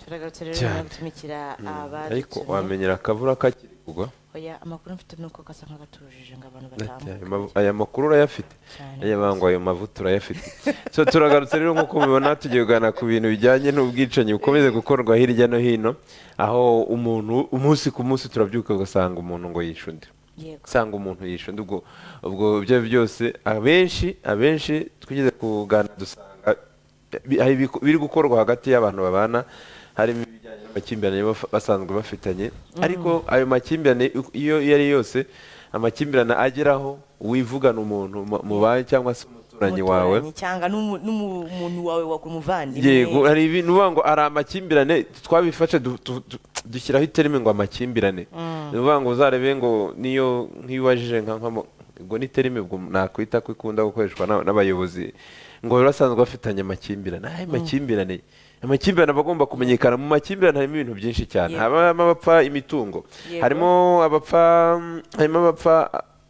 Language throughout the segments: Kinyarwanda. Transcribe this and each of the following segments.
rero cyane. gutumikira ariko abadutumye wamenyera akavura kakiri kugwa oya amakuru mfite ni uko gasa nk'agatujije ngo abantu batambuka Aya mavu- aya makuru urayafite cyane aya bango ayo mavuta urayafite so turagarutse rero nk'uko mubibona tugiye kuganira ku bintu bijyanye n'ubwicanyi bukomeze gukorwa hirya no hino aho umuntu umunsi ku munsi turabyuka ugasanga umuntu ngo yishe undi yego usanga umuntu yishe undi ubwo ubwo ibyo ari byo byose abenshi abenshi twigeze kuganira dusanga bi- hari ibiku- biri gukorwa hagati y'abantu babana harimo ibijyanye n'amakimbirane baf- basanzwe bafitanye ariko ayo makimbirane uko- iyo iyo ari yose amakimbirane ageraho wivugana umuntu mu- mubanye cyangwa se umuturanyi wawe Umuturanyi cyangwa n'umu- n'umuntu wawe wa umuvandimwe yego hari ibintu uvuga ngo ari amakimbirane twabifashe du- du- du- dushyiraho iterime ngo amakimbirane ni ukuvuga ngo uzarebe ngo niyo nk'iyo ubajije nka nkamo ngo ni terime ubwo nakwita ko ikunda gukoreshwa n'a- n'abayobozi ngo bari basanzwe bafitanye amakimbirane ayo makimbirane amakimbirane aba agomba kumenyekana mu makimbirane harimo ibintu byinshi cyane Yego. habamo abapfa imitungo Yego. harimo abapfa harimo abapfa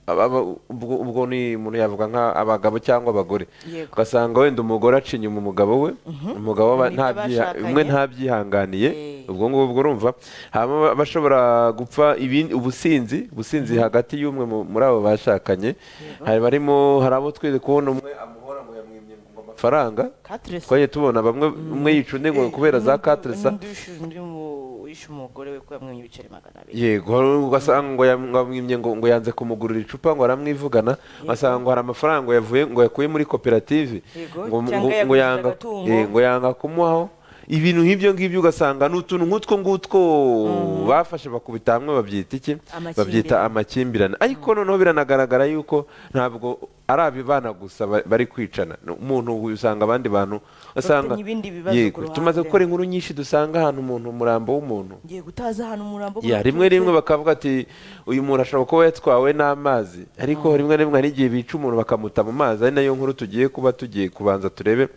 aba- aba- ubwo ubwo ni umuntu yavuga nk'abagabo cyangwa abagore Yego. ugasanga wenda umugore aca inyuma umugabo we umugabo we aba Mu byo ntabyiha bashakanye. umwe ntabyihanganiye Eh. ubwo ngubwo urumva habamo abashobora gupfa ibindi ubusinzi ubusinzi hagati y'umwe mu- muri abo bashakanye hari barimo hari abo twize kubona umwe amuhora ngo yamwimye ngo amafaranga Katresa. twagiye tubona bamwe umwe yica undi ngo kubera za N'undi- katresa n'undi wishe- undi mu- wishe umugore we ko yamwimye ibiceri magana abiri yego ugasanga ngo yamwimye ngo ngo yanze kumugurira icupa ngo aramwivugana ugasanga ngo hari amafaranga yavuye ngo yakuye muri koperative Yego, ngo cyangwa ngo- ngo yaguze yanga agatungo. eh, ngo yanga kumuhaho ibintu nk'ibyo ngibyo ugasanga ni utuntu nk'utwo ngutwo bafashe bakubita hamwe babyita iki Amakimbirane. babyita amakimbirane ariko noneho biranagaragara yuko ntabwo ari abibana gusa ba- bari kwicana No, umuntu usanga abandi bantu usanga ibindi bibazo Yego, ku ruhande. tumaze gukora inkuru nyinshi dusanga ahantu umuntu umurambo w'umuntu ngiye gutaza ahantu umurambo ya waturutse. rimwe rimwe bakavuga ati uyu muntu ashobora kuba yatwawe n'amazi ariko rimwe rimwe hari igihe bica umuntu bakamuta mu mazi ari nayo nkuru tugiye kuba tugiye kubanza turebe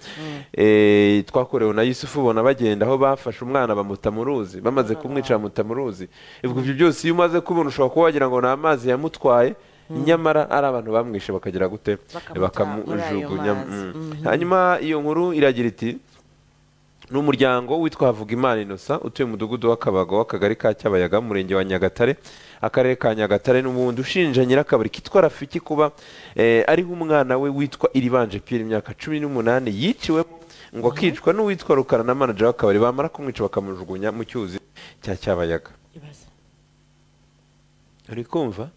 Eh, twakorewe na yusufu ubona bagenda aho bafashe umwana bamuta mu ruzi bamaze kumwica bamuta mu ruzi ubwo ibyo byose iyo umaze kubona ushobora kuba wagira ngo ni amazi yamutwaye nyamara ari abantu bamwishe bakagira gute Bakamuta muri ayo bakamujugunya mazi. mm. Mhm. hanyuma iyo nkuru iragira iti ni umuryango witwa Havugimana Innocent utuye mu mudugudu w'Akabago w'akagari ka Cyabayaga mu murenge wa Nyagatare akarere ka Nyagatare n'ubundi ushinja nyirakabari kitwa Rafiki kuba eh, ariho umwana we witwa Iribanje Pierre imyaka cumi n'umunani yiciwemo ngo akicwa n'uwitwa Rukara na manager w'akabari bamara kumwica bakamujugunya mu cyuzi cya Cyabayaga Ibaze. uri kumva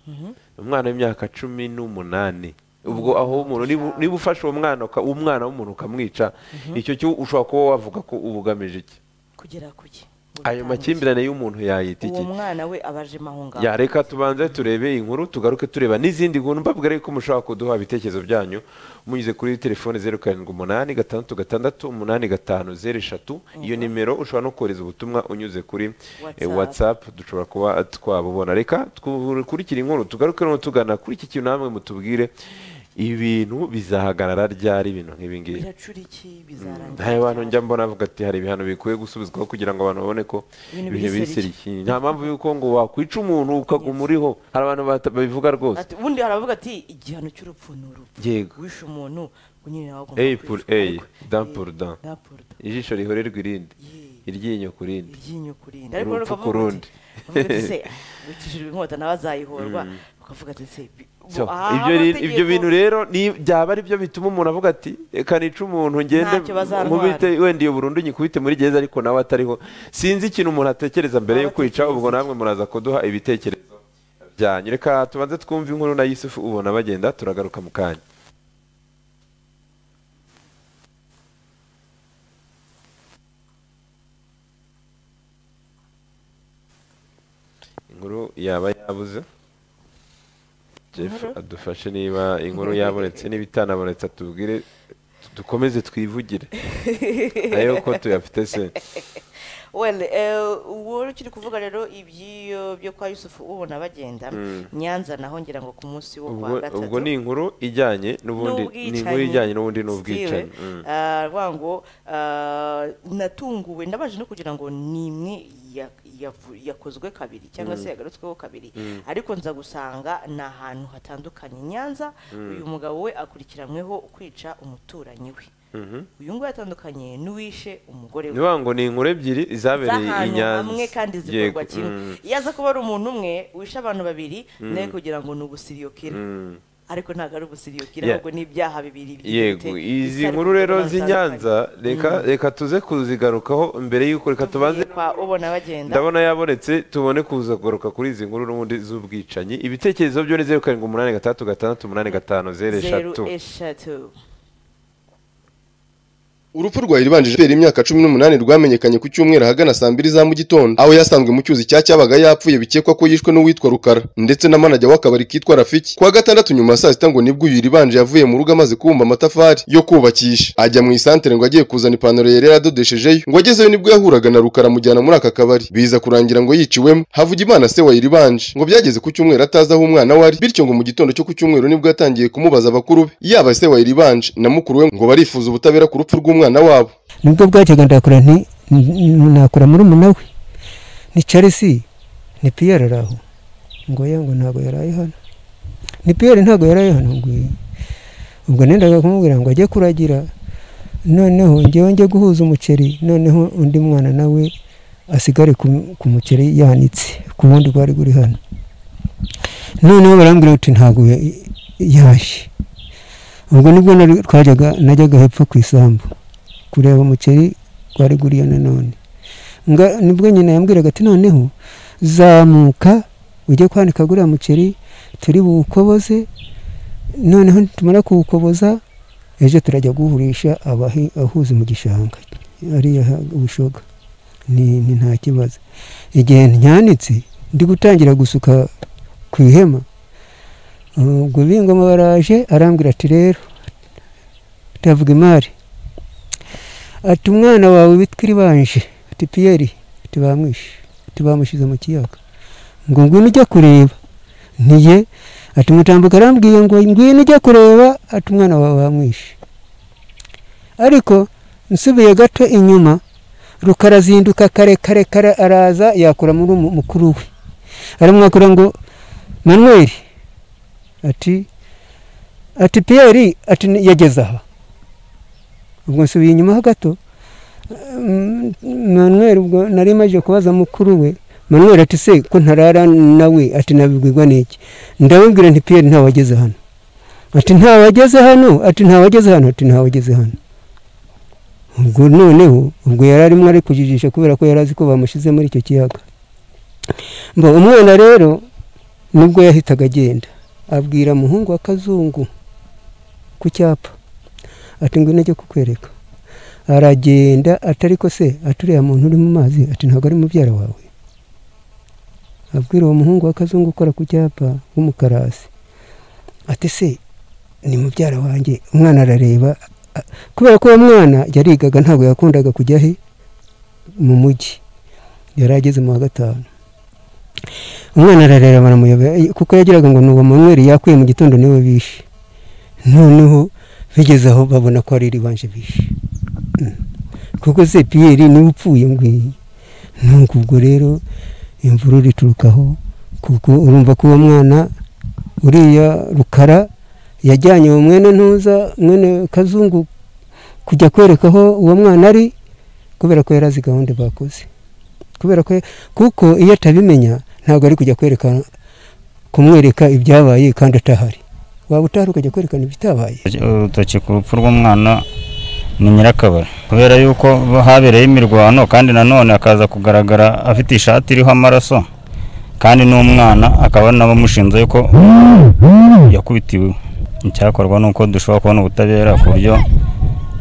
umwana w'imyaka cumi n'umunani ubwo aho umuntu niba niba ufashe uwo mwana uka- umwana w'umuntu ukamwica icyo cyo ushobora kuba wavuga ko uba ugamije iki kugera kuki Ngo ayo bitange. makimbirane y'umuntu yayita iki uwo mwana we abajemo aho ngaho yareka tubanze turebe inkuru tugaruke tureba n'izindi nkuru mbabwira yuko mushobora kuduha ibitekerezo byanyu munyuze kuri telefone zeru karindwi umunani gatandatu gatandatu umunani gatanu zeru eshatu iyo nimero ushobora no kohereza ubutumwa unyuze kuri eh, WhatsApp. whatsapp dushobora kuba twabubona reka dukurikire inkuru tugaruke no tugana kuri iki kintu namwe mutubwire ibintu bizahagarara ryari ibintu nk'ibi ngibi biracura iki bizarangira hari abantu ryari? njya mbona bavuga ati hari ibihano bikwiye gusubizwaho kugira ngo abantu babone ko Ibintu ibintu biri biri seriki." serikiye nta mpamvu y'uko ngo wakwica umuntu ukaguma uriho hari abantu bata- babivuga rwose Ati- ubundi hari abavuga ati igihano cy'urupfu ni urupfu Yego. wishe umuntu ngo nyine nawe agomba Eye pour kwicwa, eye, ariko- dent Eh, pour dent. dent pour dent. ijisho rihorerwa irindi Ye. iryinyo ku rindi iryinyo ku rindi Urupfu noneho ku ukavuga rundi. uti- ukavuga uti se wicishijwe inkota nawe azayihorwa ukavuga ati se bi- So, bo- aha ibyo ri- ibyo amategeko- bintu rero ni- byaba ari byo bituma umuntu avuga ati reka nica umuntu ngende Ntacyo bazantwara." nkubite wenda iyo burundu nyikubite muri gereza ariko nawe atariho sinzi ikintu umuntu atekereza mbere yo kwica Abatekereza ubwo iki? namwe muraza kuduha ibitekerezo byanyu reka tubanze twumve inkuru na yusufu ubona bagenda turagaruka mu kanya inkuru yaba yabuze jeff adufashe niba inkuru yabonetse n'ibitanabonetse atubwire tu- dukomeze twivugire nayo ko tuyafite se well eh, uwo ukiri kuvuga rero iby'iyo byo kwa yusufu ubona bagenda nyanza naho ngira ngo ku munsi wo ubwo kwa gatatu ubwo ni inkuru ijyanye n'ubundi ni inkuru ijyanye n'ubundi n'ubwicanyi Mm. rwango natunguwe ndabaje no kugira ngo ni imwe ya- yavu- yakozwe kabiri cyangwa se yagarutsweho kabiri ariko nza gusanga ni ahantu hatandukanye nyanza uyu mugabo we akurikiranyweho kwica umuturanyi we uyu nguyu atandukanye n'uwishe umugore we niba ngo ni inkuru ebyiri zabereye i z'ahantu nyanza hamwe kandi Yego, zikorwa kimwe mm, iyo aza kuba ari umuntu umwe wishe abantu babiri nawe kugira ngo ni ubusiriyokira mm. ariko ntabwo ari ubusiriyokira Yeah. ahubwo ni ibyaha bibiri yego izi nkuru rero z'i nyanza reka reka tuze kuzigarukaho mbere y'uko reka tubanze kwa ubona bagenda ndabona yabonetse tubone kuza kugaruka kuri izi nkuru n'ubundi z'ubwicanyi ibitekerezo byo ni zeru karindwi umunani gatandatu gatandatu umunani gatanu zeru zeru eshatu eshatu urupfu rwa iribanjije kubera imyaka cumi n'umunani rwamenyekanye ku cyumweru ahagana saa mbiri za mu gitondo aho yasanzwe mu cyuzi cya cyabaga yapfuye bikekwa ko yishwe n'uwitwa rukara ndetse na manager w'akabari kitwa rafiki kuwa gatandatu nyuma ya saa sita ngo nibwo uyu iribanje yavuye mu rugo amaze kubumba amatafari yo kubakisha ajya mu isantere ngo ajye kuzana ipantaro yari yaradodeshejeyo ngo agezeyo nibwo yahuraga na rukara amujyana muri aka kabari biza kurangira ngo yiciwemo havugimana se wa iribanje ngo byageze ku cyumweru atazi aho umwana we ari bityo ngo mu gitondo cyo ku cyumweru nibwo yatangiye kumubaza abakuru be yaba se wa iribanje na mukuru we ngo barifuza ubutabera ku rupfu rw'umwana wabo nibwo bwajyaga ndakora nti n- nakora muri we ni charles ni piyere ari aho ngo ye ngo ntabwo yaraye hano ni piyere ntabwo yaraye hano ngo ye. ubwo nendaga kumubwira ngo ajye kuragira noneho ngewe njye guhuza umuceri noneho undi mwana nawe asigare ku ku muceri yanitse ku wundi rwari ruri hano noneho barambwira bati ntabwo ya- yashye ubwo nibwo nari- twajyaga najyaga hepfo ku isambu kureba umuceri wari guriyo nanone nga nibwo nyina yambwiraga ati noneho zamuka ujye kwanika guriya muceri turi buwukoboze noneho nitumara kuwukoboza ejo turajya guhurisha abahi- ahuza mu gishanga ariya ha- ubushoga ni ni nta kibazo igihe nyanitse ndi gutangira gusuka ku ihema uh, ubwo b'ingoma baraje arambwira ati rero ndavuga imari ati umwana wawe witwa iribanje ati piyeri ati bamwishe ati bamushyize mu kiyaga ngo ngwino ujya kureba ntiye ati mutambuka arambwiye ngo ngwino ujya kureba ati umwana wawe bamwishe ariko nsubiye gato inyuma rukarazinduka kare kare kare araza yakura muri umu- mukuru we aramwakura ngo manuweli ati ati piyeri ati yageze aha ubwo nsubiye inyuma ho gato Mm, manuel ubwo nari maze kubaza mukuru we manuel ati se ko ntarara nawe ati nabibwirwa n'iki ndabibwira nti piyeri ntawageze hano ati ntawageze hano ati ntawageze hano ati ntawageze hano ubwo noneho ubwo yari arimo ari kujijisha kubera ko yari azi ko bamushyize muri icyo kiyaga mba umwana rero nubwo yahitaga agenda abwira muhungu wa kazungu ku cyapa ati ngwino ajye kukwereka aragenda atari ko se aturiya muntu uri mu mazi ati ntabwo ari mubyara wawe abwira uwo muhungu wa kazungu ukora ku cyapa w'umukarasi ati se ni mubyara wanjye umwana arareba a- kubera ko uwo mwana yarigaga ntabwo yakundaga kujya he mu mujyi yari ageze mu wa gatanu umwana arareba baramuyobe kuko yagiraga ngo ni uwo manweri yakuye mu gitondo niwe bishe noneho bigeze aho babona ko ari iribanje bishe Mm. kuko se piyeri niwe upfuye ngwiyi nuko ubwo rero imvururu iturukaho kuko urumva ko uwo mwana uriya rukara yajyanye uwo mwene ntuza mwene kazungu kujya kwereka aho uwo mwana ari kubera ko yari azi gahunda bakoze kubera ko kuko iyo atabimenya ntabwo ari kujya kwereka kumwereka ibyabaye kandi atahari waba utahari ukajya kwerekana ibitabaye urutoki ku rupfu rw'umwana ni nyirakabari kubera yuko habereye imirwano kandi nanone akaza kugaragara afite ishati iriho amaraso kandi n'umwana akaba n'abamushinze yuko yakubitiwe icyakorwa ni uko dushobora kubona ubutabera ku buryo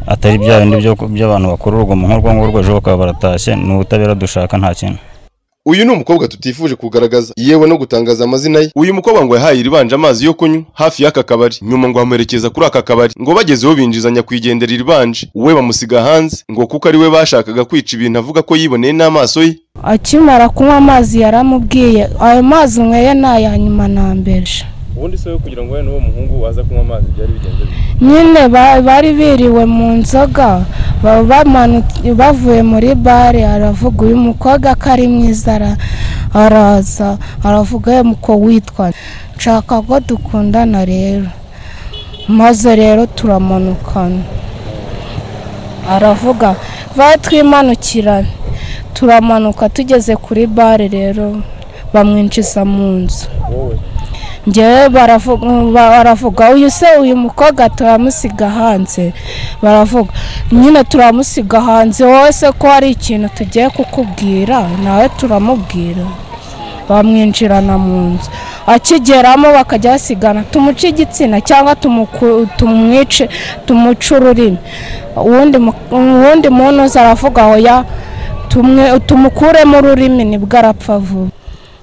atari bya bindi byo- by'abantu bakora urugomo nk'urwo ngurwo ejo bakaba baratashye ni ubutabera dushaka nta kintu uyu ni umukobwa tutifuje kugaragaza yewe no gutangaza amazina ye uyu mukobwa ngo yahaye iribanje amazi yo kunywa hafi y'aka kabari nyuma ngo amuherekeza kuri aka kabari ngo bagezeho binjizanya kwigendera iribanje we bamusiga hanze ngo kuko ari we bashakaga kwica ibintu avuga ko yiboneye n'amaso ye akimara kunywa amazi yaramubwiye ayo mazi unyweye ni aya nyuma na mbere ubundi se we kugira ngo we n'uwo muhungu waza kunywa amazi byari bigenze bite nyine ba- bari biriwe mu nzoga ba- bamanutse- bavuye muri bare aravuga uyu mukobwa ko ari mwiza ara- araza aravuga ye muko witwa nshaka ko dukundana rero maze rero turamanukana aravuga batwimanukirana turamanuka tugeze kuri bare rero bamwinjiza mu nzu wowe ngewe baravuga baravuga uyu se uyu mukobwa turamusiga hanze baravuga nyine turamusiga hanze wowe se ko hari ikintu tugiye kukubwira nawe turamubwira bamwinjirana mu nzu akigeramo bakajya basigana tumuce igitsina cyangwa tumuku- tumwice tumuce ururimi uwundi mu- uwundi muntu uza aravuga oya tumwe tumukuremo ururimi nibwo arapfa vuba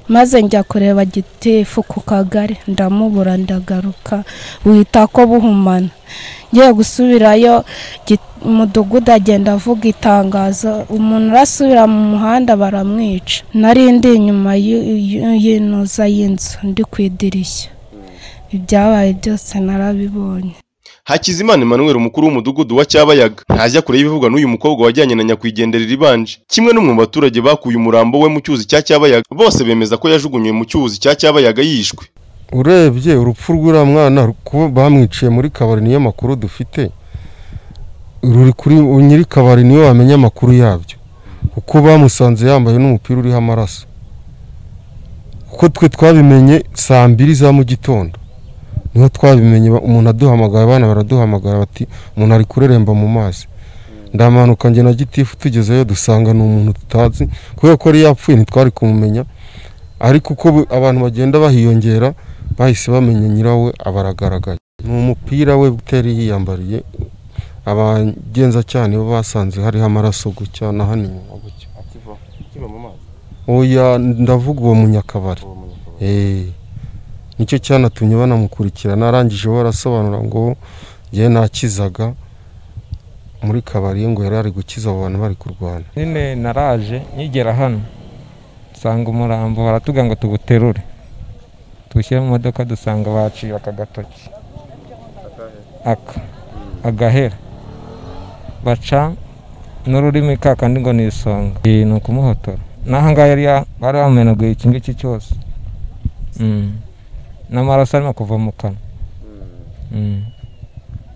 maze njya kureba gitifu ku kagari ndamubura ndagaruka wita ko buhumana ngiye gusubirayo Gi- umudugudu agenda avuga itangazo umuntu urasubira mu muhanda baramwica nari ndi inyuma y'u- y'u- y'inuza y'inzu ndi ku idirishya ibyabaye byose narabibonye hakizimana emmanuel umukuru w'umudugudu wa cyabayaga ntajya kure y'ibivugwa n'uyu mukobwa wajyanye na nyakwigenderera ibanje kimwe n'umwe mu baturage bakuye umurambo we mu cyuzi cya cyabayaga bose bemeza ko yajugunywe mu cyuzi cya cyabayaga yishwe urebye urupfu rw'uriya mwana kuba bamwiciye muri kabari niyo makuru dufite ruri kuri nyiri kabari niyo wamenya amakuru yabyo kuko bamusanze yambaye n'umupira uriho amaraso kuko twe twabimenye saa mbiri za mu gitondo niho twabimenye ba- umuntu aduhamagaye abana baraduhamagara bati umuntu ari kureremba mu mazi ndamanuka njye na gitifu tugezeyo dusanga ni umuntu tutazi kubera ko yari yapfuye ntitwari kumumenya ariko uko bu- abantu bagenda bahiyongera bahise bamenya nyirawe abaragaragaye ni umupira we utari yiyambariye abagenzacyaha nibo basanze hariho amaraso gutya na hano inyuma gutya akiva mu mazi oya ndavuga uwo munyakabari Eh, nicyo cyanatumye banamukurikirana arangije we arasobanura ngo njyewe nakizaga muri kabari ngo yari ari gukiza abo bantu bari kurwana nyine naraje nkigera hano nsanga umurambo baratuga ngo tuwuterure tuwushyire mu modoka dusanga baciye aka gatoki aka agahera baca n'ururimi kakandi ngo ni isonga Eh, ni ukumuhotora n'aha ngaha yari ya- bari bamumenaguye iki ngiki cyose Mm. n'amaraso arimo kuva mu kanwa Mm.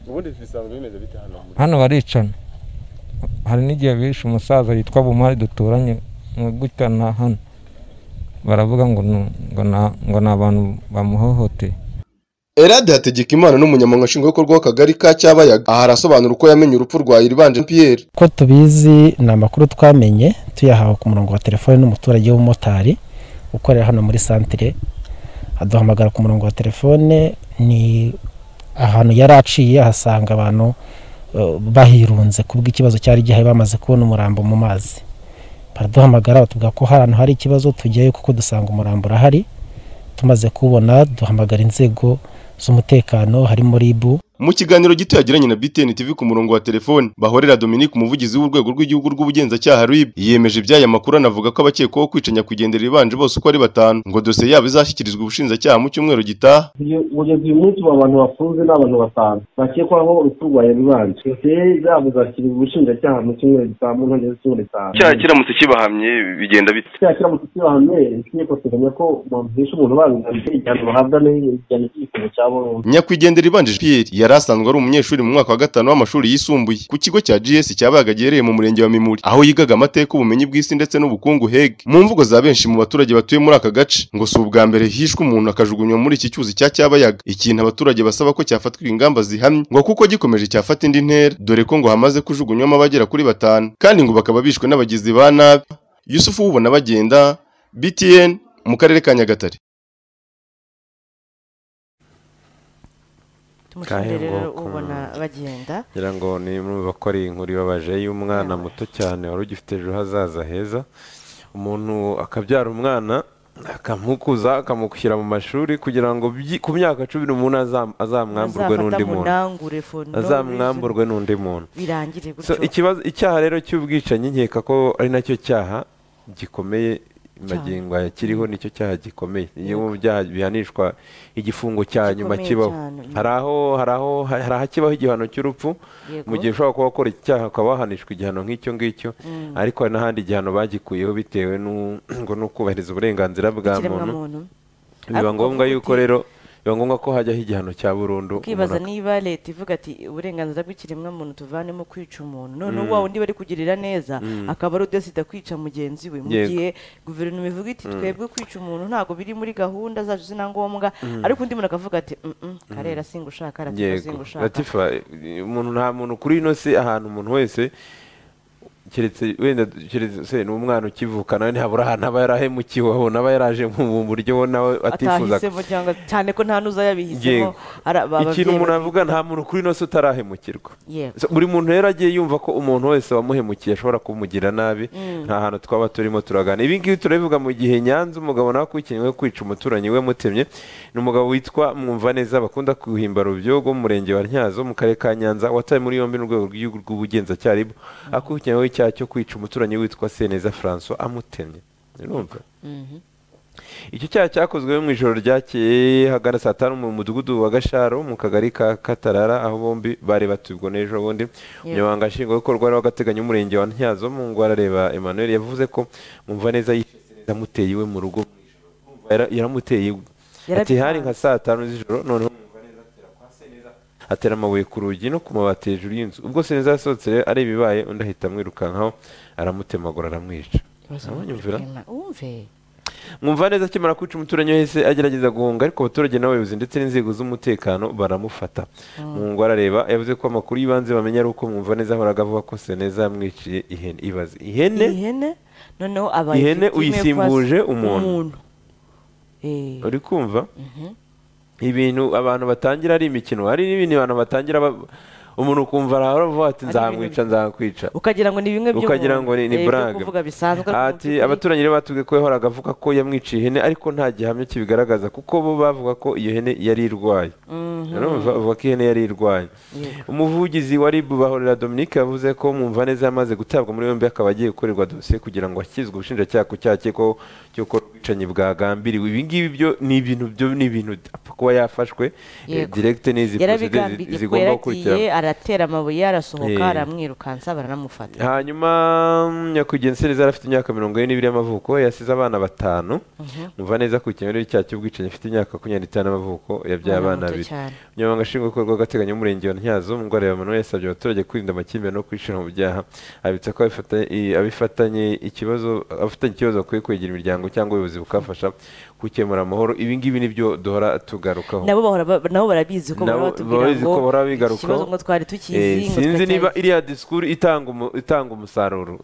ubundi bisanzwe bimeze bite hano muri hano baricana hari n'igihe bishe umusaza yitwa bumari duturanye nka gutya na hano baravuga ngo ni- ngo na- ngo ni abantu bamuhohoteye Erade hategeka imana n'umunyamabanga nshingwabikorwa w'akagari ka cyabayaga aha arasobanura uko yamenye urupfu rwa iribanje Pierre ko tubizi ni amakuru twamenye tuyahawe ku murongo wa telefoni n'umuturage w'umumotari ukorera hano muri santire aduhamagara ku murongo wa telefone ni ahantu yari aciye ahasanga abantu eh, bahirunze ku bw'ikibazo cyari gihari bamaze kubona umurambo mu mazi baraduhamagara batubwira ko ahantu hari ikibazo tujyayo kuko dusanga umurambo urahari tumaze kuwubona duhamagara inzego z'umutekano harimo ribu mu kiganiro gito yagiranye na BTN TV ku murongo wa telefoni bahorera Dominique umuvugizi w'urwego rw'igihugu rw'ubugenzacyaha RIB yiyemeje iby'aya makuru anavuga ko abakekwaho kwica nyakwigendera ibanje bose uko ari batanu ngo dosiye yabo izashyikirizwa ubushinjacyaha mu cyumweru gitaha kugeza uyu munsi ubu abantu bafunze ni abantu batanu bakekwaho urupfu rwa yaribanje dosiye zabo zashyirirwa ubushinjacyaha mu cyumweru gitaha mu ntangiriro z'icyumweru gitaha kiramutse kibahamye bigenda bite cyaha kiramutse kibahamye itegeko teganya ko bamuhisha umuntu babigambye igihano bahabwa n'igihano cy'igifungo cya burundu nyakwigendera ibanje Pierre yari asanzwe ari umunyeshuri mu mwaka wa gatanu w'amashuri yisumbuye ku kigo cya GS cyabayaga giherereye mu murenge wa Mimuri aho yigaga amateka ubumenyi bw'isi ndetse n'ubukungu HEG mu mvugo za benshi mu baturage batuye muri aka gace ngo si ubwa mbere hishwe umuntu akajugunywa muri iki cyuzi cya cyabayaga ikintu abaturage basaba ko cyafatwa ingamba zihamye ngo kuko gikomeje cyafata indi ntera dore ko ngo hamaze kujugunywamo abagera kuri batanu kandi ngo bakaba bishwe n'abagizi ba nabi Yusufu ubona bagenda BTN mu karere ka Nyagatare tumushimire rero Kahengoko. ubona bagenda ngira ngo ni mwe bakora iyi nkuru ibabaje y'umwana muto cyane wari ugifite ejo hazaza heza umuntu akabyara umwana akamukuza akamushyira mu mashuri kugira ngo byi- ku myaka cumi n'umunani azam- azamwamburwe Azafata n'undi mu muntu nangure fono, azamwamburwe n'undi muntu birangire So, gutyo ikibazo icyaha rero cy'ubwicanyi nkeka ko ari nacyo cyaha gikomeye magingo aya kiriho nicyo cyaha gikomeye iyo mu byaha bihanishwa igifungo cya nyuma Gikomeye kibaho cyane, yego. hari aho hari aho hari ahakibaho igihano cy'urupfu mu gihe ushobora kuba wakora icyaha ukaba wahanishwa igihano nk'icyo ngicyo ariko hari n'ahandi igihano bagikuyeho bitewe n'u- ngo ni ukubahiriza uburenganzira bwa muntu ikiremwamuntu biba Ariko ngombwa bavuga yuko uti, rero biba ngombwa ko hajyaho igihano cya burundu ukibaza umuntu niba leta ivuga ati uburenganzira bw'ikiremwamuntu tuvanemo kwica umuntu noneho Mm. wa wundi bari kugirira neza Mm. akaba ari udasida kwica mugenzi we mu Yego. gihe guverinoma ivuga iti Mm. twebwe kwica umuntu ntabwo biri muri gahunda zacu zina ngombwa Mm. ariko undi muntu akavuga ati "Mm, mm, Mm. karera singushaka ratifa yego singushaka latifa eh, umuntu nta muntu kuri ino si ahantu umuntu wese keretse wenda keretse se ni umwana ukivuka nawe ntihabura ahantu aba yarahemukiwe abona aba yaraje mu buryo we nawe atifuzaga atahisemo cyangwa cyane ko nta n'uza yabihisemo Yego. ara- ba- ikintu ababyeyi umuntu bati- avuga nta muntu kuri ino si utarahemukirwa Yego. So, buri muntu rero agiye yumva ko umuntu wese wamuhemukiye ashobora kumugirira nabi Mm. nta hantu twaba turimo turagana ibi ngibi turabivuga mu gihe nyanza umugabo nawe akurikiranyweho kwica umuturanyi we mutemye ni umugabo witwa mwumvaneza bakunda guhimba rubyogo mu murenge wa ntyazo mu karere ka nyanza watawe muri yombi n'urwego rw'igihugu rw'ubugenzacyaha RIB, akurikiranyweho icyaha cyo kwica umuturanyi witwa seneza francois amutemye urumva Mhm. icyo cyaha cyakozwe mu ijoro ryakeye hagana saa tanu mu mudugudu wa gasharo mu kagari ka katarara aho bombi bari batubwo n'ejo bundi umunyamabanga nshingwabikorwa wari w'agateganyo w'umurenge wa ntyazo mu ngo arareba emmanuel yavuze ko mumva neza yamuteye iwe mu rugo mu ijoro. Mumva yara- yaramuteye iwe ati Yarabitanze. hari nka saa tanu z'ijoro noneho atera amabuye ku rugi no ku mabati hejuru y'inzu ubwo seneza yasohotse rero areba ibaye undi ahita amwirukankaho aramutemagura aramwica Abanyumvira? Umve. mwumva neza akimara kwica umuturanyi wese agerageza guhunga ariko abaturage n'abayobozi ndetse n'inzego z'umutekano baramufata mu ngo arareba yavuze ko amakuru y'ibanze bamenya ari uko mwumva neza ahoraga avuga ko seneza yamwiciye ihene ibaze ihene ihene noneho aba ihene ifite imwe uyisimbuje kwa- umuntu. Eh, uri kumva mhm. ibintu abantu batangira ari imikino hari n'ibindi abantu batangira ba- umuntu ukumva aravuga ati nzamwica nzakwica ukagira ngo ni bimwe by'umuntu ukagira ngo ni, ni Eh, byo brag kuvuga bisanzwe ariko mu ati by'ukuri- abaturanyi rero batubwiye ko yahoraga avuga ko yamwiciye ihene ariko nta gihamya kibigaragaza kuko bo bavuga ko iyo hene yari irwaye Mhm. urumva bavuga ko ihene yari irwaye Yego. umuvugizi wa ribu bahorera dominique yavuze ko mwumva neza yamaze gutabwa muri yombi akaba agiye gukorerwa dosiye kugira ngo akizwe ubushinjacyaha ku cyaha cy'uko cy'uko ubwicanyi bwagambiriwe ibi ngibi byo ni ibintu byo ni ibintu apfa kuba yafashwe eh, Yego. direct n'izi procedure zi- yarabigambiriye ko zigomba yaragiye gukurikirana aratera amabuye yarasohoka Eh. aramwirukansa baranamufata hanyuma nyakwigenzi seneza yari afite imyaka mirongo ine n'ibiri y'amavuko yasize abana batanu umva neza ku ikintu cyaha cy'ubwicanyi afite imyaka makumyabiri n'itanu y'amavuko Umwana yabyaye abana muto babiri cyane. umunyamabanga nshingwabikorwa w'agateganyo w'umurenge wa ntyazo mungwareba manuel yasabye abaturage kwirinda amakimbirane no kwishira mu byaha abitsa ko abifata- i- abifatanye ikibazo abafitanye ikibazo bakwiye kwegera imiryango cyangwa ubuyobozi bukafasha gukemura amahoro ibi ngibi nibyo duhora tugarukaho nabo bahora ba- nabo barabizi ko bahora Nabo batubwira babizi ngo ko bahora iki bigarukaho. kibazo ngo twari Eh, tukizi ngo sinzi twari- niba iriya disikuru itanga umu- itanga umusaruro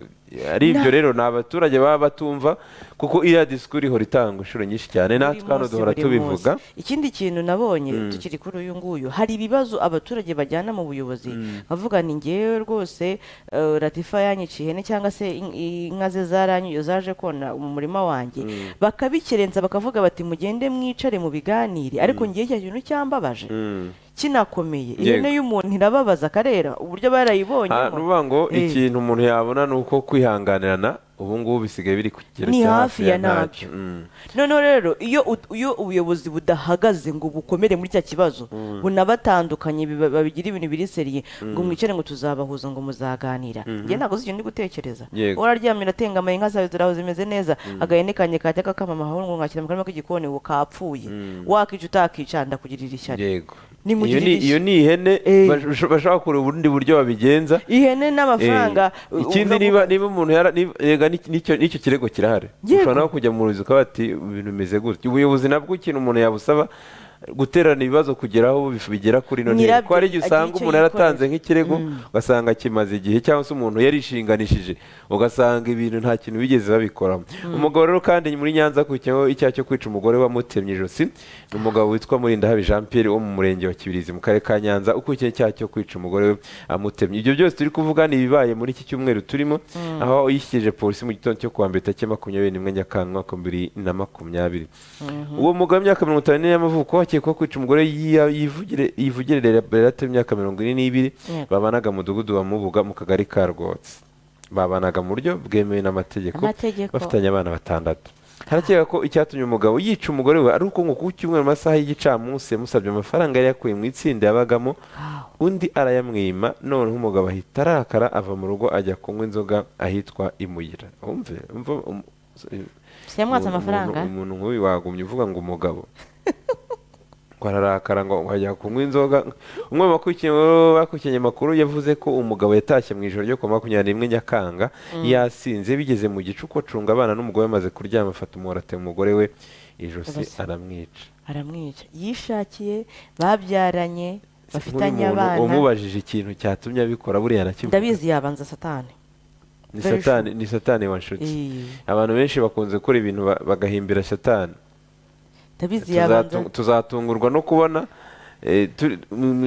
ari Nta- ibyo rero ni abaturage baba batumva kuko iriya disikuru ihora itanga inshuro nyinshi cyane Buri natwe hano munsi, duhora buri tubivuga munsi. ikindi kintu nabonye Mm. tukiri kuri uyu nguyu hari ibibazo abaturage bajyana mu buyobozi bavuga ni ngewe rwose eh, ratifa yanyiciye ihene cyangwa se in- inka ze zaranyu zaje kona mu murima wanjye bakabikerenza bakavuga bati mugende mwicare mu biganire ariko ngewe icyo kintu cyambabaje Mm. kinakomeye Yego. ihene y'umuntu irababaza akarera uburyo barayibonye Ah, ni ukuvuga ngo Eh. ikintu umuntu yabona ni uko kwihanganirana ubu ngubu bisigaye biri ku kigero Ni cya hafi ya ntabyo. Mm. noneho rero iyo ut- iyo ubuyobozi budahagaze ngo bukomere muri cya kibazo Mm. bunabatandukanye biba- babigira ibintu biri seriye ngo Mm. mwicare ngo tuzabahuza ngo muzaganira Mhm. njye ntabwo zicyo ndi gutekereza Yego. uraryamye uratengamye inka zawe ziraho zimeze neza Mm. agahene kanjye kajya kakama amahoro ngo ngashyira mu karima k'igikoni ubu kapfuye Mm. wakica utakica ndakugirira ishyari yego iyo nimugirire ni iyo ni ihene bash- bashaka kureba ubundi buryo babigenza ihene n'amafaranga Eh, ikindi niba niba umuntu yara niba- yega ni- nicyo nicyo kirego kirahari ushobora no kujya mu ruzi ukaba ati ibintu bimeze gutya ubuyobozi nabwo ikintu umuntu yabusaba guterana ibibazo kugera aho bif- bigera kuri ino ntego Nyirabyo ko hari igihe agira usanga icyo umuntu yaratanze yikorera. nk'ikirego ugasanga kimaze igihe cyangwa se umuntu yarishinganishije ugasanga ibintu nta kintu bigeze babikoramo umugabo rero kandi muri nyanza akurikiyeho icyaha cyo kwica umugore wamutemye ijosi ni umugabo witwa murindahabi jean pierre wo mu murenge wa kibirizi mu karere ka nyanza ukurikiyeho icyaha cyo kwica umugore we amutemye ibyo byose turi kuvuga ni ibibaye muri iki cyumweru turimo Mm. aho yishyikirije polisi mu gitondo cyo kuwa mbere tariki makumyabiri n'imwe nyakanga umwaka wa bibiri na makumyabiri uwo mugabo w'imyaka mirongo itanu n'ine y'amavuko akekwaho kwica umugore yiya- yivugire- yivugirira berate w'imyaka mirongo ine n'ibiri Yego. babanaga mu mudugudu wa mubuga mu kagari ka rwotsi babanaga mu buryo bwemewe n'amategeko Amategeko. bafitanye abana batandatu harakeka ko icyatumye umugabo yica umugore we ari uko ngo ku cyumweru mu masaha y'igicamunsi yamusabye amafaranga yari yakuye mu itsinda yabagamo undi arayamwima noneho umugabo ahita arakara ava mu rugo ajya kunywa inzoga ahitwa imuyira umve umva um- yamwatse amafaranga? umuntu umuntu nk'uyu wagumye uvuga ngo umugabo ngo nuko ararakara ngo wajya kunywa inzoga umwe mu bakurikiye bakurikiye amakuru yavuze ko umugabo yatashye mu ijoro ryo ku makumyabiri n'imwe nyakanga yasinze bigeze mu gicuku acunga abana n'umugore bamaze kuryama afata umuhorate umugore we ijosi Ijosi. aramwica aramwica yishakiye babyaranye bafitanye Nk'uyu muntu abana umubajije ikintu cyatumye abikora buriya arakivuga ndabizi yabanza satani ni Very satani sure. ni satani wanshuti Eh. abantu benshi bakunze gukora ibintu ba- bagahimbira satani ndabizi Tuzatu- yabanza tuzatungurwa no kubona eh, turi- m-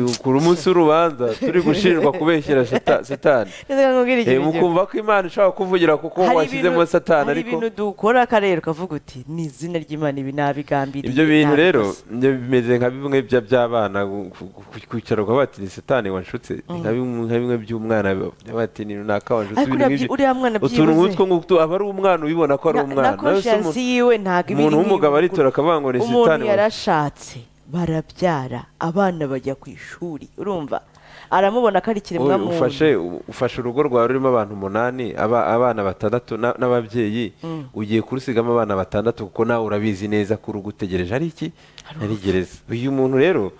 m- ku munsi w'urubanza turi gushinjwa kubeshyera shata- satani Ndazaga nkubwire ikintu Eh, mukumva ko imana ishobora kuvugira kuko washyizemo ibintu- satani hari ariko ibintu dukora akarere ukavuga uti ni izina ry'imana ibi nabigambiriye ibyo bintu rero nabikoze." nibyo bimeze nka bimwe bya- by'abana gu- ku- ku- kwicara ukavuga bati ni satani wanshutse ni nka bimwe nka bimwe by'umwana bavuga bati ni runaka wanshutse Ariko ibintu uriya nk'ibyo." byi- uriya mwana utuntu byibuze. nk'utwo ngutwo aba ari umwana ubibona ko ari Na- na umwana Nawe se conscience umuntu- yiwe ntabwo iba iri umuntu w'umugabo nk'iy'umuntu aritora akavuga ngo ni umuntu satani wanshutse." yarashatse barabyara abana bajya ku ishuri urumva aramubona ko ari kiremwa Uyu muntu ufashe ufashe urugo rwawe rurimo abantu umunani aba- abana batandatu na- n'ababyeyi Mm. ugiye kurusigamo abana batandatu kuko nawe urabizi neza ko urugo utegereje ari iki ari gereza uyu muntu rero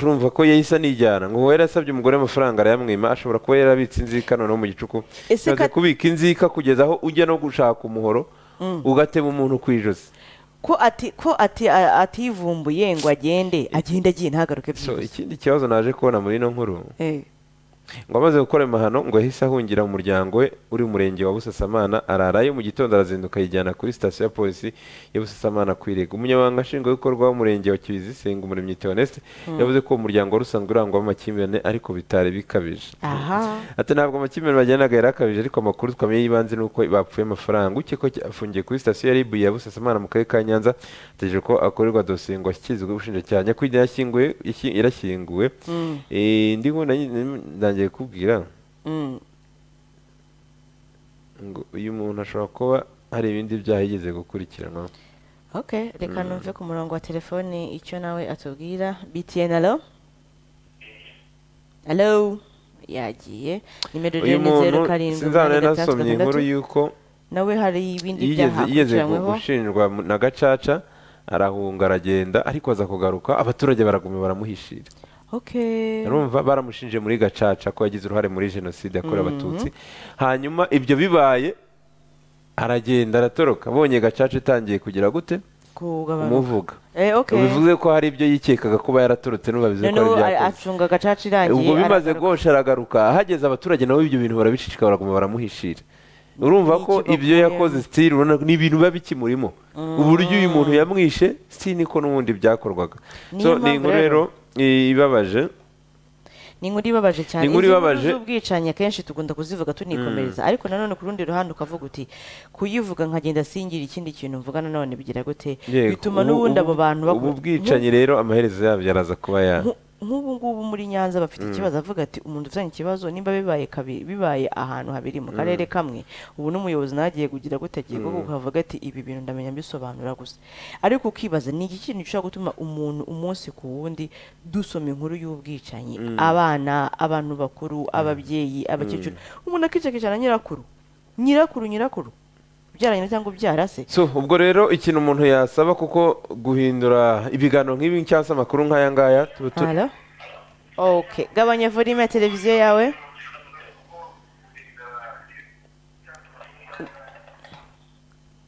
urumva ko yahise anijyana ngo uwo yarasabye umugore amafaranga arayamwima ashobora kuba yarabitse inzika noneho mu gicuku Ese yamaze ka- kubika inzika kugeza aho ujya no gushaka umuhoro Mm. ugatema umuntu ku ijosi ko ati ko ati a- ativumbuye ngo agende agende agiye ntagaruke so byibuze ikindi kibazo naje kubona muri ino nkuru Eh, ngo amaze gukora ayo mahano ngo yahise ahungira mu muryango we uri mu murenge wa busasamana ararayo mu gitondo arazinduka yijyana kuri sitasiyo ya polisi ya busasamana ku irega umunyamabanga nshingwabikorwa w'umurenge wa kibizi senga umuremyi theoneste Mm. yavuze ko uwo muryango wari usanzwe urangwamo amakimbirane ariko bitari bikabije aha ati ntabwo amakimbirane bagiranaga yari akabije ariko amakuru twamenye y'ibanze ni uko bapfuye amafaranga ukekwa ko afungiye kuri sitasiyo ya ribu ya busasamana mu karere ka nyanza ategereje ko akorerwa dosiye ngo ashyikirizwe ubushinjacyaha nyakwigendera yashyinguwe yashyi- yarashyinguwe Mm. Eh, ndi ngo nanjye- ndangiye kubwira mm. ngo uyu muntu ashobora kuba hari ibindi byaha yigeze gukurikiranwa ok reka Mm. numve ku murongo wa telefoni icyo nawe atubwira btn alo alo yagiye nimero uyu rero ni muntu zeru karindwi sinzabona umunani gatandatu nasomye inkuru gatandatu yuko nawe hari ibindi yigeze byaha yigeze akurikiranyweho gushinjwa mu- na gacaca arahunga aragenda ariko aza kugaruka abaturage baraguma baramuhishira ok urumva baramushinje muri gacaca ko yagize uruhare muri jenoside yakorewe Mhm. abatutsi hanyuma ibyo bibaye aragenda aratoroka abonye gacaca itangiye kugira gute kugabanuka umuvuga Eh, ok bivuze ko hari ibyo yikekaga kuba yaratorotse n'ubabizi ko noneho ari a- ibyakoze acunga agacaca irangiye ubwo bimaze aragaruka. gosha aragaruka hageze abaturage nabo ibyo bintu barabicicika baraguma baramuhishira urumva ko ibyo yakoze sitiri urabona ko ni ibintu biba bikimurimo uburyo uyu muntu yamwishe sitiri niko n'ubundi byakorwaga Niyo so ni mpamvu inkuru rero i- ibabaje ni inkuru ibabaje cyane Ni inkuru Izi ibabaje. z'ubwicanyi akenshi tugunda kuzivuga tunikomereza Mm. ariko nanone ku rundi ruhande ukavuga uti kuyivuga nkagenda singira ikindi kintu mvuga nanone bigira gute Yego, bituma ubu- n'ubundi abo ubu- bantu ubu bagu- bwicanyi rero amaherezo yabyo araza kuba ya Nku- nk'ubu ngubu muri nyanza bafite Mm. ikibazo avuga ati umuntu ufitanye ikibazo nimba bibaye kabiri bibaye ahantu habiri mu karere Mm. kamwe ubu n'umuyobozi nagiye kugira gutegeka kuko Mm. ukavuga ati ibi bintu ndamenya mbisobanura gusa ariko ukibaza ni iki kintu gishobora gutuma umuntu umunsi ku wundi dusoma inkuru y'ubwicanyi Mm. abana abantu bakuru ababyeyi abakecuru umuntu akicakicana nyirakuru nyirakuru nyirakuru ubyaranye cyangwa ubyarase so ubwo rero ikintu umuntu yasaba kuko guhindura ibiganiro nk'ibi cyangwa se amakuru nk'aya ngaya tuba tu- Halo? Ok, gabanya volume ya televiziyo yawe.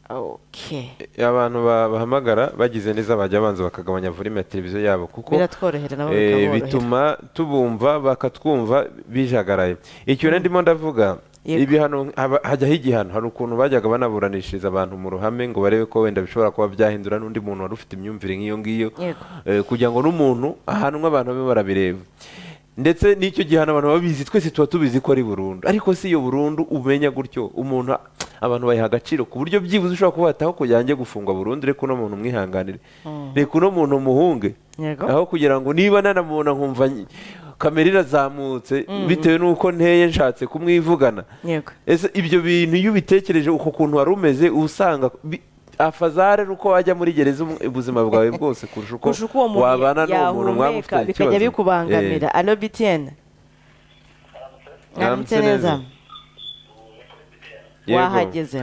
Ok, abantu ba- bahamagara bagize neza bajya banza bakagabanya volume ya televiziyo yabo kuko biratworohera nabo Eh, bikaborohera. bituma tubumva bakatwumva bijagaraye icyo rero ndimo ndavuga Yego. ibihano haba- hajyaho igihano hari ukuntu bajyaga banaburanishiriza abantu mu ruhame ngo barebe ko wenda bishobora kuba byahindura n'undi muntu wari ufite imyumvire nk'iyo ngiyo Yego. eh, kugira ngo n'umuntu ahanwe abantu babe barabireba ndetse n'icyo gihano abantu babizi twese tuba tubizi ko ari burundu ariko si iyo burundu umenya gutyo umuntu a- abantu bayiha agaciro ku buryo byibuze ushobora kuba wataho kugira ngo ajye gufungwa burundu reka uno muntu umwihanganire Mm. reka uno muntu umuhunge Yego. aho kugira ngo niba nanamubona nkumva nyi- kamera irazamutse Mm. bitewe n'uko nteye nshatse kumwivugana Yego. ese ibyo bintu iyo ubitekereje uko kuntu wari umeze uba usanga bi- afazare ni uko wajya muri gereza umu- ubuzima bwawe bwose kurusha uko Kurusha uko uwo muntu wabana n'uwo muntu mwaba yahumeka ufitanye ikibazo bikajya bikubangamira. Eh, Alo BTN. Mwaramutse Mwaramutse neza. neza. Yego. Wahageze.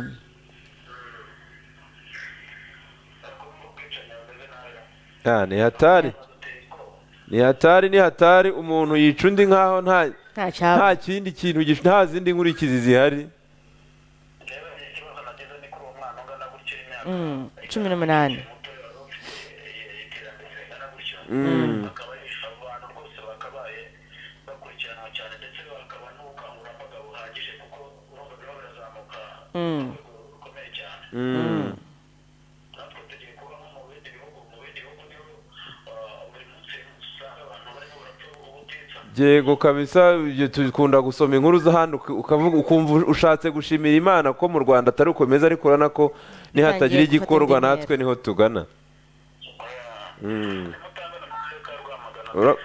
Ah, ni hatari ni hatari ni hatari umuntu yica undi nkaho nta nta cyaba nta kindi kintu gish- nta zindi nkurikizi zihari Mm, cumi n'umunani Mm. Mm. Mm. yego kabisa ibyo dukunda gusoma inkuru z'ahandi uka- ukavuga ukumva ushatse gushimira imana ko mu rwanda atari ukomeza ariko urabona ko Bitangiye nihatagira gufata igikorwa indi ntera. natwe niho tugana Mm. Ura-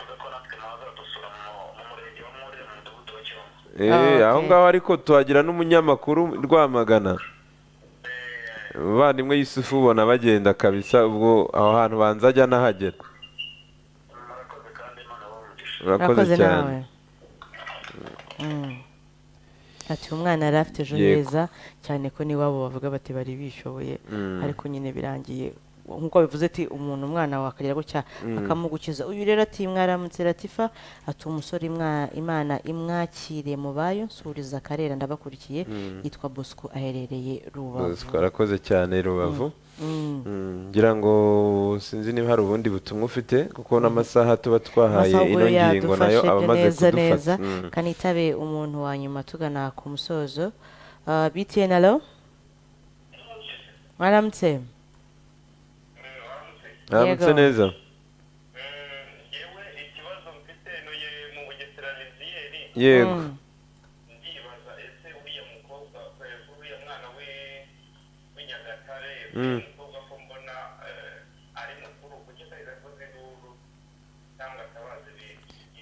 Eh, aho ngaho ariko tuhagira n'umunyamakuru rwamagana abavandimwe yusufu ubona bagenda kabisa ubwo aho hantu banza ajya nahagera urakoze Urakoze cyane nawe. Mm. ati umwana yari afite ejo Yego. heza cyane ko n'iwabo bavuga bati bari bishoboye Mm. ariko nyine birangiye nk'uko bivuze ati umuntu umwana wakagera gutya Mm. akamugukiza uyu rero ati mwaramutse ratifa ati umusore imwa- imana imwakire mu bayo nsuriza akarera ndabakurikiye Mm. yitwa bosco aherereye rubavu twarakoze cyane rubavu Mm. Mm, ngira ngo sinzi niba hari ubundi butumwa ufite kuko n'amasaha tuba twahaye Amasaha ubwo ino ngingo nayo yadufashe aba amaze neza neza kudufata Mm. kanitabe umuntu wa nyuma tugana ku musozo Ah, btn alo mwaramutse Aramutse Yego. neza yego Mm. Mm.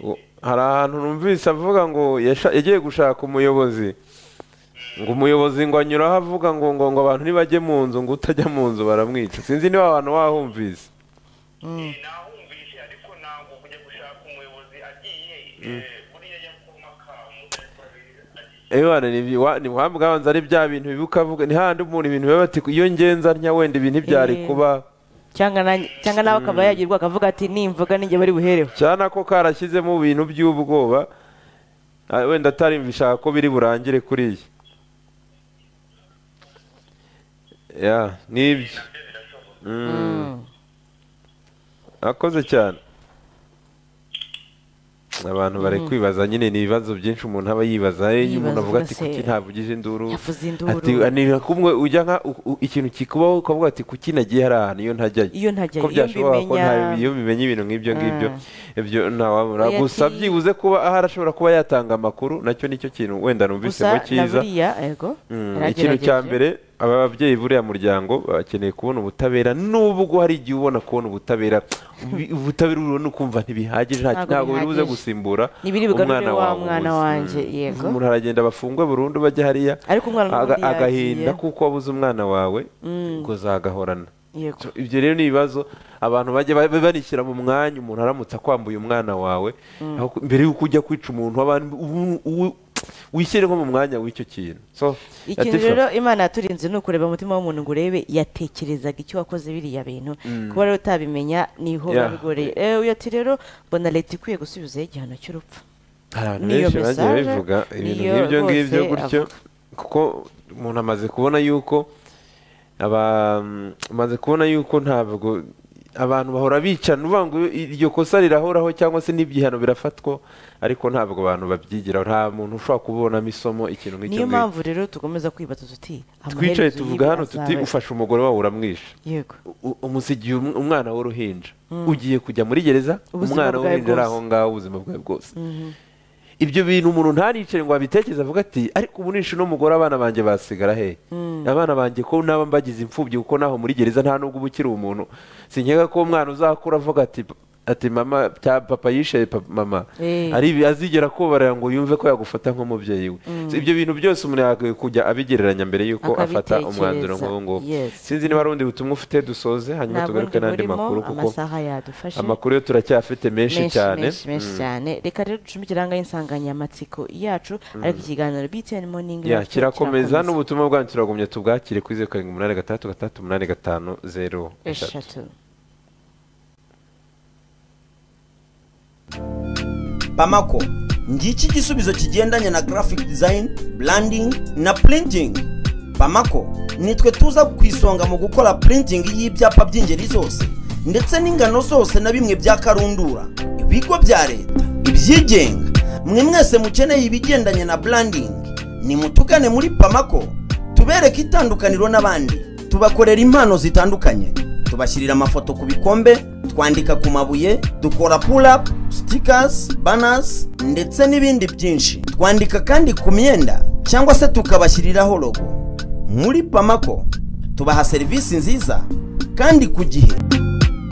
U- hari ahantu numvise avuga ngo yasha- yagiye gushaka umuyobozi ngo umuyobozi ngo anyuraho avuga ngo ngo ngo abantu ntibajye mu nzu ngo utajya mu nzu baramwica sinzi niba abantu bahumvise Mm. Ewana ni ibi- wa- ni wambwa wanza ari bya bintu bibuka avuga ni handi umuntu ibintu biba bati iyo ngenza ntya wenda ibi ntibyari Eh. kuba cyangwa na- cyangwa nawe akaba yagirwa akavuga ati nimvuga ninjye bari buhereho cyane ko karashyizemo ibintu by'ubwoba ah, wenda atarimvishaka ko biri burangire kuriya ya nibyo Mm. akoze cyane abantu bari Mm. kwibaza nyine ni ibibazo byinshi umuntu aba yibaza Eh, Yibaza, umuntu avuga ati ugasanga kuki ntabugije induru yavuze induru. ati ni kumwe ujya nka u- u- ikintu kikubaho ukavuga ati kuki nagiye hari ahantu iyo ntajyayo Iyo ntajyayo, ko iyo byashoboka ko nta mbimenya- iyo bimenye ibintu nk'ibyo ngibyo ibyo ntawabura Oya, gusa ti- byibuze kuba ahari ashobora kuba yatanga amakuru nacyo nicyo kintu wenda numvisemo gusa na cyiza buriya yego Mm, ikintu yaragerageje. cya mbere aba babyeyi buriya muryango bakeneye kubona ubutabera nubwo hari igihe ubona kubona ubutabera ubi- ubutabera urubona ukumva ntibihagije nta- Ntabwo ntabwo biri buze bihagije. gusimbura Ntibiri bugarure wa wawe mwana ubuze. wanjye, Mm. yego. umuntu aragenda bafungwe burundu bajya hariya Ariko umwana aga- n'ubundi agahinda yagiye. kuko wabuze umwana wawe Mm. ngo zagahorana Yego. So, ibyo rero ni ibibazo abantu bajya ba- banishyira mu mwanya umuntu aramutse akwambuye umwana wawe Mm. aho ku- mbere y'uko ujya kwica umuntu abantu ubu- ubu- wishyire nko mu mwanya w'icyo kintu so ikintu Latifa. rero imana yaturinze ni ukureba umutima w'umuntu ngo urebe yatekerezaga icyo wakoze biriya bintu Mm. kuba rero utabimenya niho Yeah. biba bigoreye Eh, uyu ati rero mbona leta ikwiye gusubizaho igihano cy'urupfu hari abantu Niyo benshi bagiye message, bivuga ibintu niyo nk'ibyo ngibyo rwose gutyo avuga. kuko umuntu amaze kubona yuko aba- amaze kubona yuko ntabwo abantu bahora bicana uvuga ngo iryo kosa rirahoraho cyangwa se n'ibihano birafatwa ariko ntabwo abantu babyigiraho nta muntu ushobora kubonamo isomo ikintu niyo nk'icyo ngicyo mpamvu rero tugomeza kwibaza tuti twicaye amaherezo tuvuga y'ibi hano tuti azaba- ufashe umugore wawe uramwishe yego U- umusigiye um- umwana w'uruhinja Mm. ugiye kujya muri gereza Ubuzima umwana bwawe w'uruhinja ari bwose. aho ngaho ubuzima bwawe bwose Mhm. ibyo bintu umuntu ntanicare ngo abitekereze avuga ati ariko ubu nishe n'umugore abana banjye basigara he Mm. abana banjye ko naba mbagize imfubyi kuko naho muri gereza nta nubwo uba ukiri umuntu sinkeka ko umwana uzakura avuga ati ati mama cya- papa yishe pa- mama Eh. ari ibi azigera kubarira ngo yumve ko yagufata nk'umubyeyi we Mm. So, ibyo bintu byose umuntu yakwiye kujya abigereranya mbere yuko afata Akabitekereza. umwanzuro nk'uwo nguwo Yes. sinzi niba hari undi butumwa ufite dusoze hanyuma Nta tugaruke bundi n'andi burimo, makuru kuko amasaha yadufashe. amakuru yo turacyafite menshi cyane menshi menshi Mm. cyane reka rero ducumike irangaye insanganyamatsiko yacu Mm. ariko ikiganiro btn morning ya nacyo kirakomeza n'ubutumwa bwanyu turagumye tubwakire kuri zeru karindwi umunani gatandatu gatandatu umunani gatanu zeru eshatu pamako ngiki igisubizo kigendanye na graphic design branding na printing pamako nitwe tuza ku isonga mu gukora printing y'ibyapa by'ingeri zose ndetse n'ingano zose na bimwe bya karundura ibigo bya leta ibyigenga mwe mwese mukeneye ibigendanye na branding nimutugane muri pamako tubereke itandukaniro n'abandi tubakorera impano zitandukanye tubashyirira amafoto ku bikombe twandika ku mabuye dukora pull-up stickers banners ndetse n'ibindi byinshi twandika kandi ku myenda cyangwa se tukabashyiriraho logo muri pamako tubaha serivisi nziza kandi ku gihe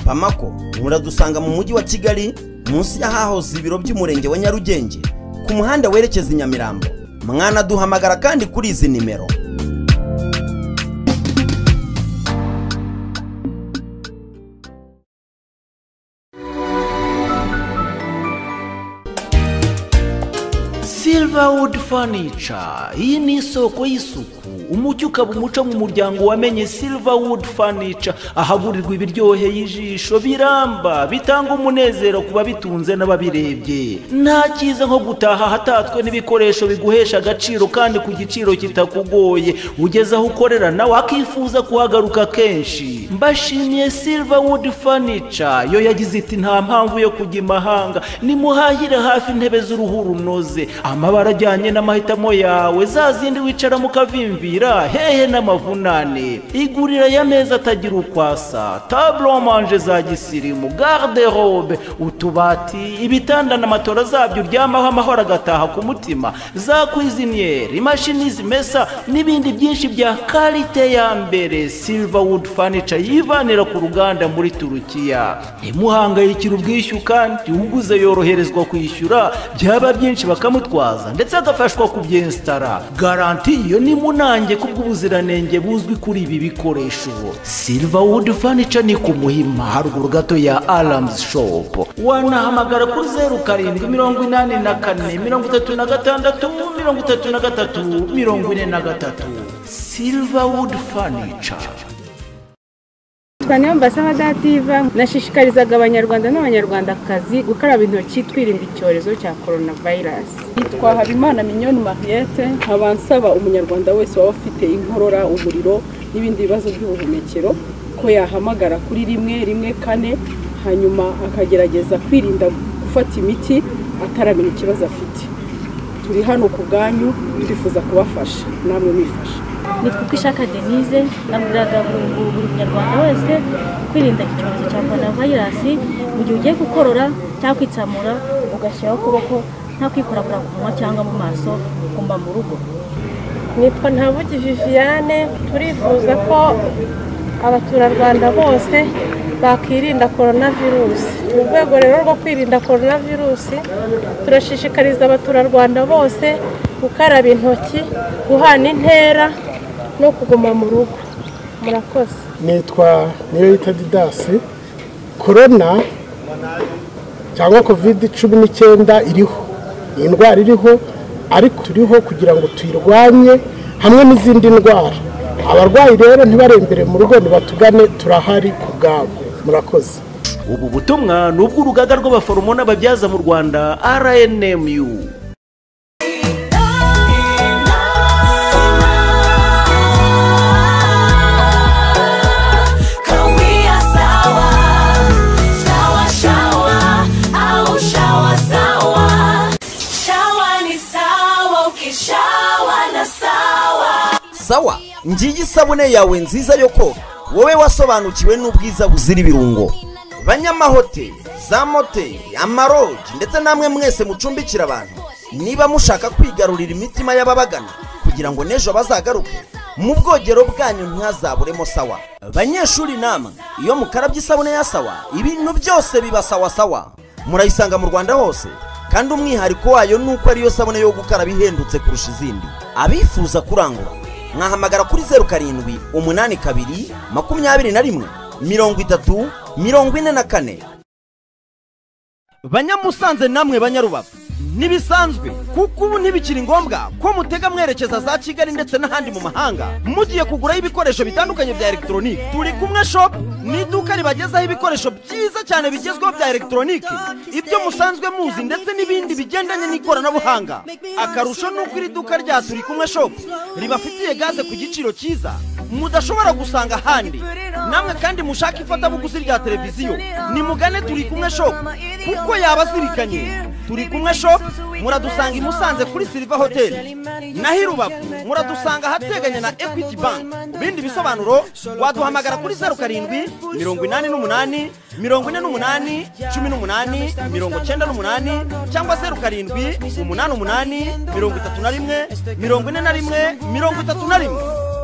pamako muradusanga mu mujyi wa kigali munsi y'ahahoze ibiro by'umurenge wa nyarugenge ku muhanda werekeza i nyamirambo mwanaduhamagara kandi kuri izi nimero Silverwood Furniture iyi ni isoko y'isuku umucyo ukaba umuco mu muryango wamenye Silverwood Furniture ahagurirwa ibiryoheye ijisho biramba bitanga umunezero ku babitunze n'ababirebye nta cyiza nko gutaha hatatswe n'ibikoresho biguhesha agaciro kandi ku giciro kitakugoye ugeze aho ukorera nawe akifuza kuhagaruka kenshi mbashimiye Silverwood Furniture yo yagize iti nta mpamvu yo kujya imahanga nimuhahire hafi intebe z'uruhu runoze amabara ajyanye n'amahitamo yawe za zindi wicaramo ukavimvira hehe n'amavunane igurira y'ameza atagira ukwasa taburo manje za gisirimu garde robe utubati ibitanda na matora zabyo uryamaho amahoro agataha ku mutima za kwiziniyeri imashini zimesa n'ibindi byinshi bya karite ya mbere silverwood furniture yivanira ku ruganda muri turukiya ntimuhangayikire ubwishyu kandi uguze yoroherezwa kwishyura byaba byinshi bakamutwara kumutwaza ndetse agafashwa kubyensitara garanti iyo ni munange kubw'ubuziranenge buzwi kuri ibi bikoresho silverwood furniture ni ku muhima haruguru gato ya alarms shop wanahamagara kuri zeru karindwi mirongo inani na kane mirongo itatu na gatandatu mirongo itatu na gatatu mirongo ine na gatatu silverwood furniture cyane mbasaba dativa nashishikarizaga abanyarwanda n'abanyarwandakazi gukaraba intoki twirinda icyorezo cya coronavirus yitwa habimana minyoni mariette nkaba nsaba umunyarwanda wese waba ufite inkorora umuriro n'ibindi bibazo by'ubuhumekero ko yahamagara kuri rimwe rimwe kane hanyuma akagerageza kwirinda gufata imiti ataramenya ikibazo afite turi hano ku bwanyu twifuza kubafasha namwe mwifasha nitwa uko ishaka denise nabwiraga buri munyarwanda wese kwirinda icyorezo cya korona vayirasi mu gihe ugiye gukorora cyangwa kwitsamura ugashyiraho ukuboko nta kwikorakora ku munwa cyangwa mu maso ugomba mu rugo nitwa ntabugi viviane turifuza ko abaturarwanda bose bakirinda korona virusi mu rwego rero rwo kwirinda korona virusi turashishikariza abaturarwanda bose gukaraba intoki guhana intera no kuguma mu rugo murakoze nitwa niyo yita didasi korona cyangwa kovide cumi n'icyenda iriho ni indwara iriho ariko turiho kugira ngo tuyirwanye hamwe n'izindi ndwara abarwayi rero ntibarembere mu rugo nibatugane turahari ku bwabo murakoze ubu butumwa ni ubw'urugaga rw'abaforomo n'ababyaza mu rwanda rnmu sawa ngiyi isabune yawe nziza yo koga wowe wasobanukiwe n'ubwiza buzira ibirungo banyamahoteli za moteli amaroji ndetse namwe mwese mucumbikira abantu niba mushaka kwigarurira imitima y'ababagana kugira ngo n'ejo bazagaruke mu bwogero bwanyu ntihazaburemo sawa banyeshuri namwe iyo mukarabye isabune ya sawa ibintu byose biba sawa sawa murayisanga mu rwanda hose kandi umwihariko wayo ni uko ariyo sabune yo gukaraba ihendutse kurusha izindi abifuza kurangura mwahamagara kuri zeru karindwi umunani kabiri makumyabiri na rimwe mirongo itatu mirongo ine na kane banyamusanze namwe banyarubavu ntibisanzwe kuko ubu ntibikiri ngombwa ko mutega mwerekeza za kigali ndetse n'ahandi mu mahanga mugiye kuguraho ibikoresho bitandukanye bya elegitoronike turi kumwe shopu ni iduka ribagezaho ibikoresho byiza cyane bigezweho bya elegitoronike ibyo musanzwe muzi ndetse n'ibindi bigendanye n'ikoranabuhanga akarusho ni uko iri duka rya turi kumwe shopu ribafitiye gaze ku giciro cyiza mudashobora gusanga ahandi namwe kandi mushaka ifatabuguzi rya televiziyo nimugane turi kumwe shopu kuko yaba azirikanye turi kumwe shop muradusanga i musanze kuri silva hoteli naho i rubavu muradusanga ahateganye na equity bank bindi bisobanuro waduhamagara kuri zeru karindwi mirongo inani n'umunani mirongo ine n'umunani cumi n'umunani mirongo cyenda n'umunani cyangwa zeru karindwi umunani umunani mirongo itatu na rimwe mirongo ine na rimwe mirongo itatu na rimwe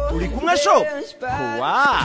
turi kumwe shop kuwa